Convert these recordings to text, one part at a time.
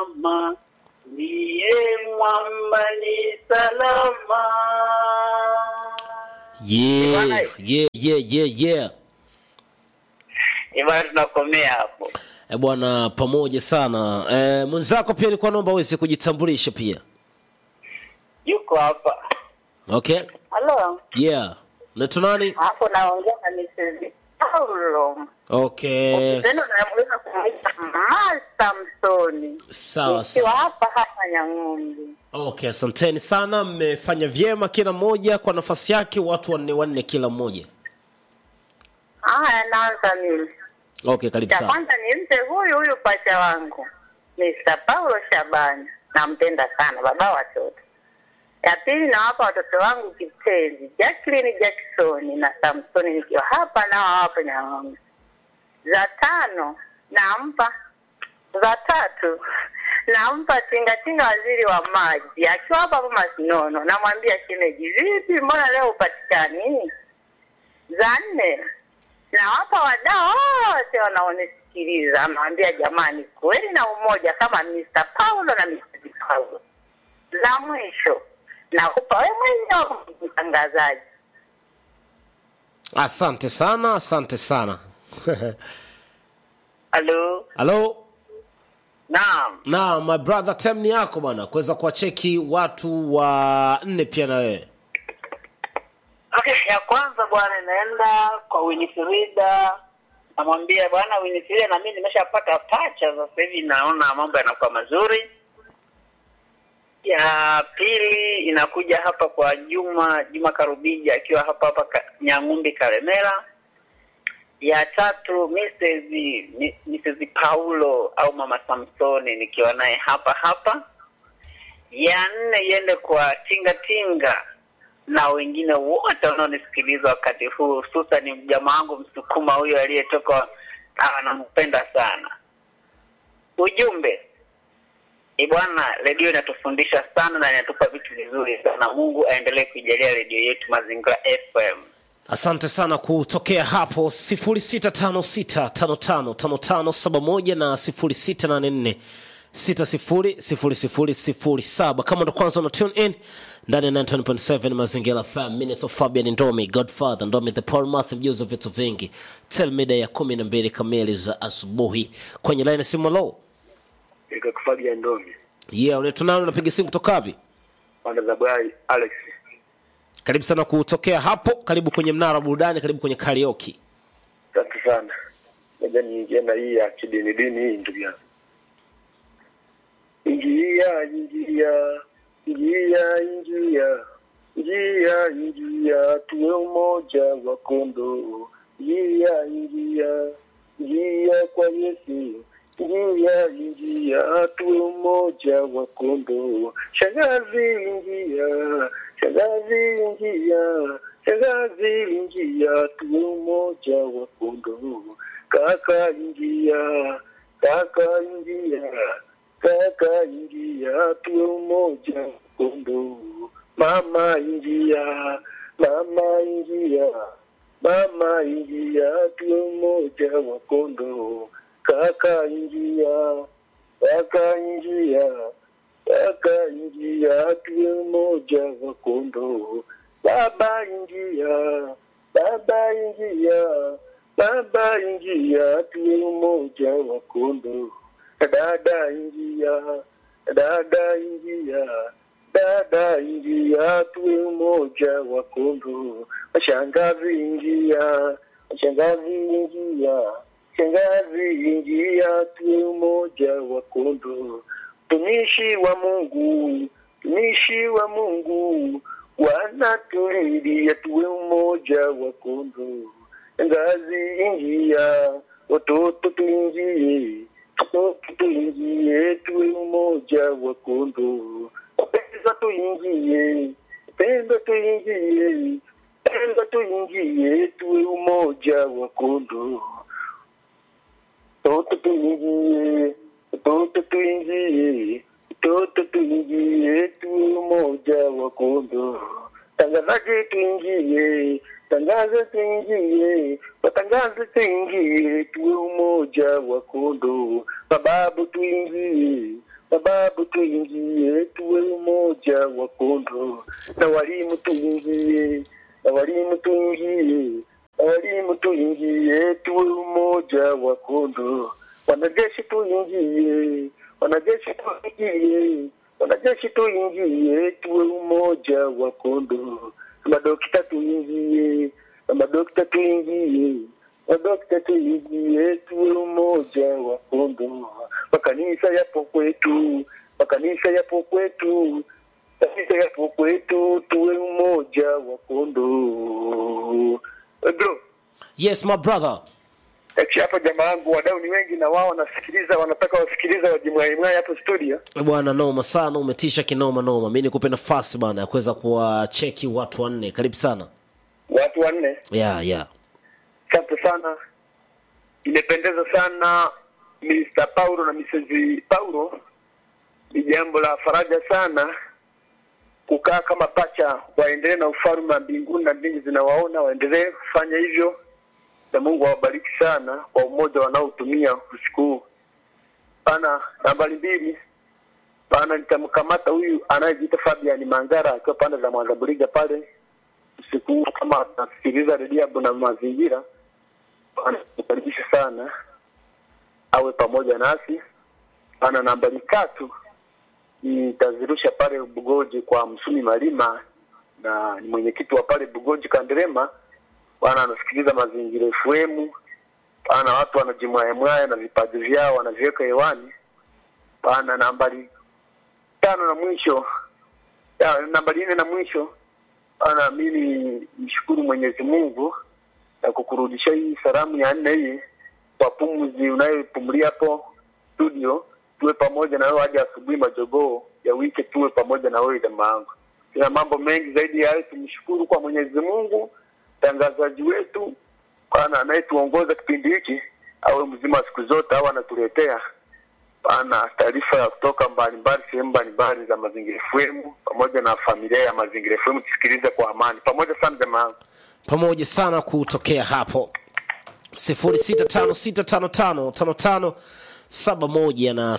salama, ndiye mwamba ni salama. Yeah, Bwana- yeah, yeah, yeah, yeah. Ibana, tunakomea hapo. E bwana, pamoja sana. E, mwenzako pia nilikuwa naomba uweze kujitambulisha pia. Yuko hapa. Okay? Halo, Yeah. Unaitwa nani? hapo naongea na Mrs. Paulo. Okay. Tena namuweza kumuita Masta Msoni. Sawa Nikiwa sawa. hapa hapa Nyang'ombe. Okay, asanteni sana, mmefanya vyema kila mmoja kwa nafasi yake, watu wanne wanne kila mmoja. Haya, naanza mimi. Okay, karibu Cha sana. kwanza nimpe huyu huyu pacha wangu Mr. Paulo Shabani, nampenda sana, baba watoto. Ya pili nawapa watoto wangu kipenzi Jacqueline Jackson na Samsoni, nikiwa hapa nao hapa Nyang'ombe. Za tano nampa, za tatu nampa tingatinga waziri wa maji akiwa hapa hapa Masinono, namwambia shemeji, vipi, mbona leo upatikani? Za nne nawapa wadau wote wanaonisikiliza, nawambia jamani, kweli na umoja kama Mr. Paulo na Mrs. Paulo. La mwisho nakupa wewe mwenyewe mtangazaji. Asante sana, asante sana. Halo, Halo. naam. Na my brother time ni yako bwana, kuweza kuwacheki watu wa nne pia na wewe. Okay, ya kwanza bwana, inaenda kwa Winifrida, namwambia bwana Winifrida, na mimi nimeshapata pacha sasa hivi, naona mambo yanakuwa mazuri. Ya pili inakuja hapa kwa Juma Juma Karubija akiwa hapa hapa ka, Nyang'umbi Karemera. Ya tatu Mrs. Mi- Mrs. Paulo au Mama Samsoni nikiwa naye hapa hapa. Ya nne iende kwa Tinga Tinga na wengine wote wanaonisikiliza wakati huu, hususan mjamaa wangu Msukuma huyo aliyetoka, ah, nampenda sana. Ujumbe ni bwana, redio inatufundisha sana na inatupa vitu vizuri sana. Mungu aendelee kuijalia redio yetu Mazingira FM. Asante sana kutokea hapo 0656555571 na 0684600007. Kama ndo kwanza una tune in ndani ya 9.7 Mazingira FM, Minutes of Fabian Ndomi, Godfather Ndomi, the Paul Math, mjuzi wa vitu vingi, tel mida ya 12 kamili za asubuhi kwenye line ya simu. Low Ikakufabia Ndomi, yeah, unaitwa nani? Unapiga simu kutoka wapi? pande za Bwai Alex. Karibu sana kutokea hapo, karibu kwenye mnara wa burudani, karibu kwenye karaoke. Asante sana. Ngoja niingie na hii ya kidini dini hii ndugu yangu. Ingia, ingia, ingia, ingia, ingia, ingia, tuwe umoja wa kondoo. Ingia, ingia, ingia kwa Yesu. Ingia, ingia, tuwe umoja wa kondoo. Shangazi, ingia, shangazi, ingia, shangazi, ingia, tuwe umoja wa kondoo. Kaka, ingia, kaka, ingia, kaka, ingia, tuwe umoja wa kondoo. Mama, ingia, mama, ingia, mama, ingia, tuwe umoja wa kondoo. Kaka, ingia, kaka, ingia, kaka, ingia, tuwe umoja wa kondoo. Baba, ingia, baba, ingia, baba, ingia, tuwe umoja wa kondoo. Dada, ingia, dada, ingia, dada, ingia, tuwe umoja wa kondoo. Shangazi, ingia, shangazi, ingia, shangazi, ingia, tuwe umoja wa kondoo. Mtumishi wa Mungu, mtumishi wa Mungu, wanatulilia tuwe umoja wa kondoo. Ngazi ingia, watoto tuingie, watoto tuingie, tuwe umoja wa kondoo. Pesa tuingie, penda tuingie, penda tuingie, tuwe umoja wa kondoo. Toto tuingie, toto tuingie, toto tuingie, tuwe umoja wa kondoo. Tangazaje tuingie, tangaza tuingie, watangaze tuingie, tuwe umoja wa kondoo. Mababu tuingie, na babu tuingie, tuwe umoja wa kondo, na walimu tuingie, na walimu tuingie, na walimu tuingie, tuwe umoja wa kondo, wanajeshi tuingie, wanajeshi tuingie, wanajeshi tuingie, tuwe umoja wa kondo, na madokta tuingie, na madokta tuingie madokta tuingie, tuwe umoja wa kondo, makanisa yapo kwetu, makanisa yapo kwetu, kanisa yapo kwetu, tuwe umoja wa kondo. Eh, Bro, yes my brother Eti hapa jamaa yangu wadau ni wengi na wao wanasikiliza, wanataka wasikiliza wajimwaimwai hapo studio. bwana noma sana umetisha kinoma noma mi nikupe nafasi bana ya kuweza kuwacheki watu wanne karibu sana Watu wanne, yeah, yeah. asante sana, imependeza sana Mr. Paulo na Mrs. Paulo. Ni jambo la faraja sana kukaa kama pacha, waendelee na ufalme wa mbinguni na mbingu zinawaona, waendelee kufanya hivyo, na Mungu awabariki sana kwa umoja wanaotumia usiku huu. Pana nambari mbili, pana nitamkamata huyu anayejiita Fabian Mangara akiwa pande za Mwanzabuliga pale usiku huu, kama anasikiliza redio na mazingira, anakaribisha sana awe pamoja nasi. Pana nambari tatu nitazirusha pale Bugoji kwa Msumi Malima, na ni mwenyekiti wa pale Bugoji Kanderema. Bwana anasikiliza mazingira FM, bana watu wanajimwayamwaya na vipaji vyao wanaviweka hewani. Bana nambari tano na mwisho ya, nambari nne na mwisho bana, mimi nishukuru Mwenyezi Mungu na kukurudisha hii salamu ya nne hii kwa pumzi unayopumulia hapo studio, tuwe pamoja na wewe hadi asubuhi majogoo ya wiki, tuwe pamoja na wewe jamaa yangu. Ina mambo mengi zaidi ya hayo, tumshukuru kwa Mwenyezi Mungu, mtangazaji wetu bana anayetuongoza kipindi hiki awe mzima siku zote, au anatuletea bana taarifa ya kutoka mbalimbali sehemu mbalimbali za Mazingira FM pamoja na familia ya Mazingira FM, tusikilize kwa amani pamoja sana jamaa yangu. pamoja sana kutokea hapo 0656555571 na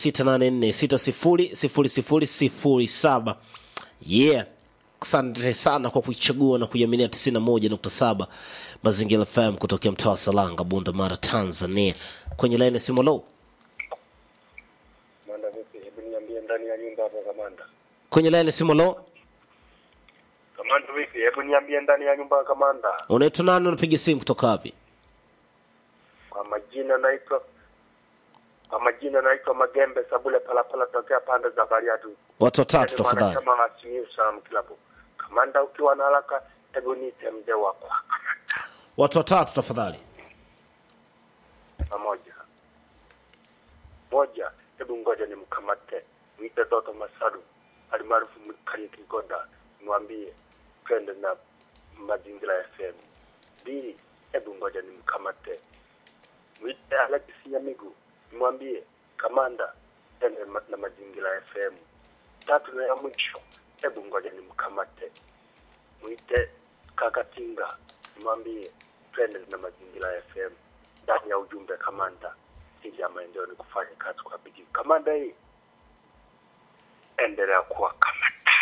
0684600007 yeah asante sana kwa kuichagua na kuiaminia 91.7 mazingira fm kutokea mtaa wa salanga bunda mara tanzania kwenye laini ya simu low Manda vipi? Hebu niambie ndani ya nyumba hapo kamanda. kwenye laini ya simu low Kamanda vipi? Hebu niambie ndani ya nyumba kamanda. unaitwa nani unapiga simu kutoka wapi Kwa majina naitwa kwa majina naitwa Magembe Sabule Palapala tokea pande za Bariadu. watu watatu tafadhali Kama Simiyu Sam Kilabu. Kamanda ukiwa na haraka hebu niite mzee wako. watu watatu tafadhali Pamoja. Moja, hebu ngoja nimkamate. Mwite Doto Masadu alimaarufu Mkali Kigoda. Mwambie twende na mazingira ya FM. Mbili, hebu ngoja nimkamate. Mwite Alex Nyamigu. Mwambie kamanda twende ma- na mazingira ya FM. Tatu na ya mwisho, hebu ngoja nimkamate. Mwite Kakatinga. Mwambie twende na mazingira ya FM ndani ya ujumbe kamanda, ili ya maendeleo ni kufanya kazi kwa bidii. Kamanda hii endelea kuwa kamanda.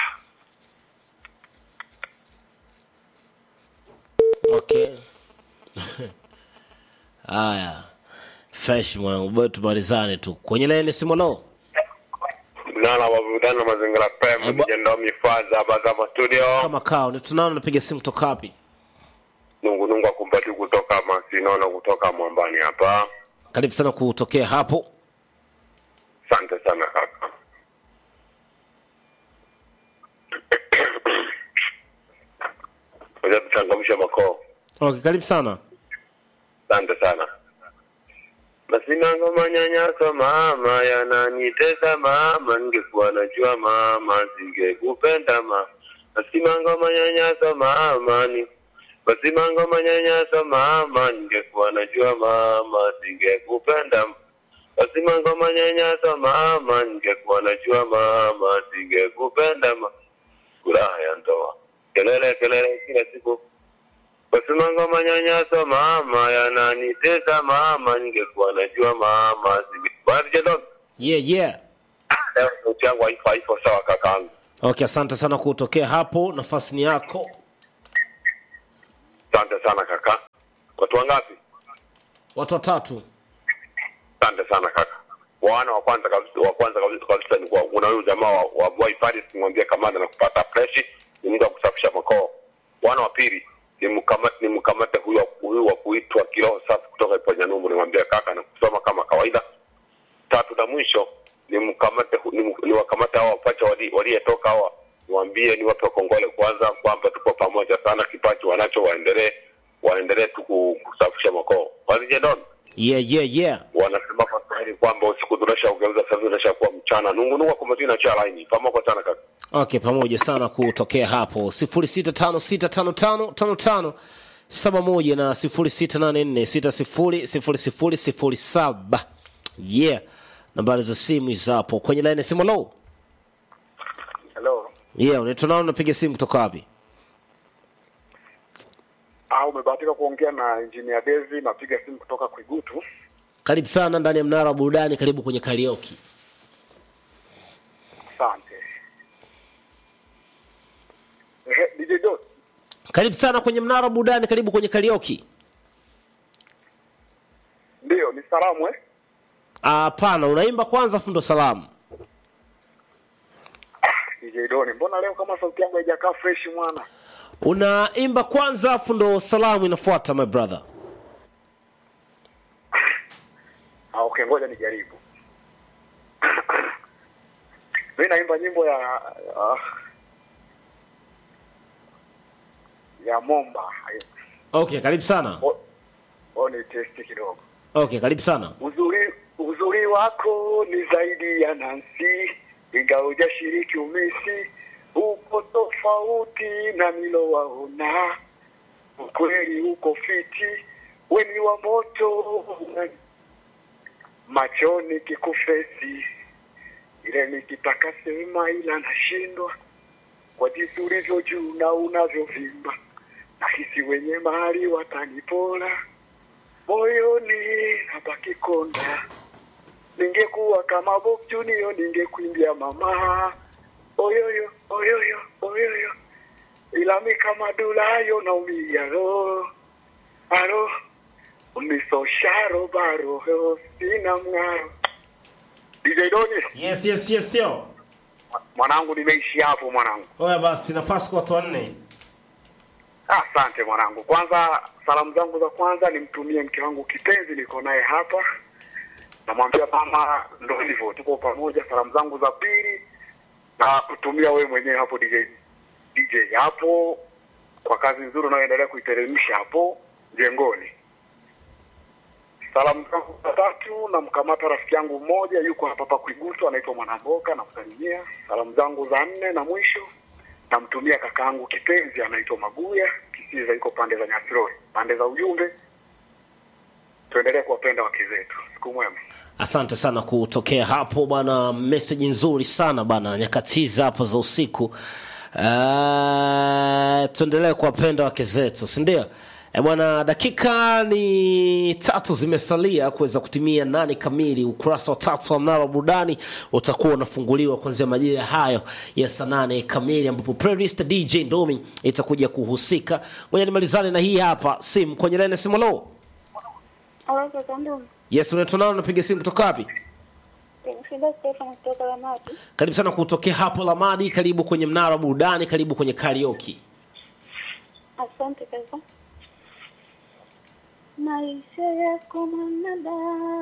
okay haya fresh mwanangu boy tumalizane tu kwenye laini simu lo Nana wavutana mazingira Eh, pema bwa- mijendo mifaza bazama studio kama kao ni tunao napiga simu kutoka wapi nungunungu akumbati kutoka masinono kutoka mwambani hapa karibu sana kutokea hapo asante sana kaka moja tuchangamshe makoo okay karibu sana asante sana masinango manyanyaso mama yananitesa mama ningekuwa najua mama singekupenda ma masimango manyanyaso mama ni masimango manyanyaso mama ningekuwa najua mama singekupenda masimango manyanyaso mama ningekuwa najua mama singekupenda ma furaha ya ndoa kelele kelele kila siku Basimango manyanyaso mama yananitesa mama, ningekuwa najua mama singe- Bwana DJ Dog, yeah yeah leo sauti yangu haipo haipo sawa kakaangu. Okay, asante sana kutokea hapo, nafasi ni yako. Asante sana kaka. Watu wangapi? Watu watatu. Asante sana kaka. Wana wa kwanza kabisa wa kwanza kabisa kabisa ni kwa kuna huyu jamaa wa, wa Boy Paris kumwambia kamanda na kupata fresh ni mtu wa kusafisha makoo. Wana wa pili ni mkamate ni mkamate huyo huyo wa kuitwa kiroho safi kutoka ipo Nyanumbu nimwambia kaka na kusoma kama kawaida. Tatu na mwisho ni mkamate hu- ni, ni wakamate hao wapacha wali- waliyetoka hawa niwaambie ni wape kongole kwanza kwamba tuko pamoja sana kipaji wanacho waendelee waendelee tu ku- kusafisha makoo. Wazije don Yeah, yeah, yeah. wanasema kwa Kiswahili kwamba usiku tunasha ugeuza sasa tunasha kuwa mchana. Nungu nungu kwa majina cha line. Pamoja sana kaka. Okay, pamoja sana kutokea hapo sifuri sita tano sita tano tano tano tano saba moja na sifuri sita nane nne sita sifuri sifuri sifuri sifuri saba yeah nambari za simu hizo hapo kwenye laini ya simu low Hello. yeah unaitwa nao unapiga simu kutoka wapi Ah, umebahatika kuongea na engineer Dezi, napiga simu kutoka Kwigutu. karibu sana ndani ya mnara wa burudani karibu kwenye karaoke Asante. Ehe, DJ Dos. karibu sana kwenye mnara wa burudani karibu kwenye karaoke Ndio, ni salamu eh? Ah, hapana unaimba kwanza afu ndo salamu DJ Doni, mbona leo kama sauti yangu haijakaa fresh mwana? unaimba kwanza afu ndo salamu inafuata my brother Ah, okay, ngoja nijaribu. Mimi naimba nyimbo ya ya, ya Momba. okay karibu sana O, o ni testi kidogo. okay karibu sana Uzuri uzuri wako ni zaidi ya Nancy, ingawa hujashiriki umisi, uko tofauti na nilowaona. Ukweli uko fiti, weni wa moto machoni kikufesi, ile nikitaka sema, ila nashindwa kwa jinsi ulivyo juu na unavyovimba, nahisi wenye mali watanipora moyoni nabaki konda. Ningekuwa kama Bob Junior ningekuimbia mama oyoyo oyoyo oyoyo, ila mi kama Dulayo naumia roho aro unisosharo baro heo sina mng'aro. DJ Doni, yes yes yes yo mwanangu, nimeishi hapo mwanangu. oya basi nafasi kwa watu wanne Asante mwanangu. Kwanza salamu zangu za kwanza nimtumie mke wangu kipenzi, niko naye hapa, namwambia mama, ndo hivyo tuko pamoja. Salamu zangu za pili na kutumia wewe mwenyewe hapo DJ, DJ hapo kwa kazi nzuri unayoendelea kuiteremsha hapo jengoni. Salamu zangu za tatu namkamata rafiki yangu mmoja yuko hapa hapa Kwigutu, anaitwa Mwanamboka, namsalimia. Salamu zangu za nne na mwisho namtumia kakaangu kipenzi anaitwa Maguya Kisiza, iko pande za Nyasirori, pande za ujumbe. Tuendelee kuwapenda wake zetu. Siku mwema. asante sana kutokea hapo bwana meseji nzuri sana bana nyakati hizi hapo za usiku uh, tuendelee kuwapenda wake zetu sindio E bwana, dakika ni tatu zimesalia kuweza kutimia nane kamili. Ukurasa wa tatu wa mnara wa burudani utakuwa unafunguliwa kuanzia majira hayo ya saa nane kamili, ambapo playlist DJ Ndomi itakuja kuhusika. Ngoja nimalizane na hii hapa simu kwenye laini ya simu. Lo, Halo, kaka Ndumi. yes, unaitwa nao, unapiga simu kutoka wapi? Shida Stefan kutoka Lamati. Karibu sana kutokea hapo Lamadi, karibu kwenye mnara wa burudani, karibu kwenye karaoke. Asante kaka. Maisha yako mwanadamu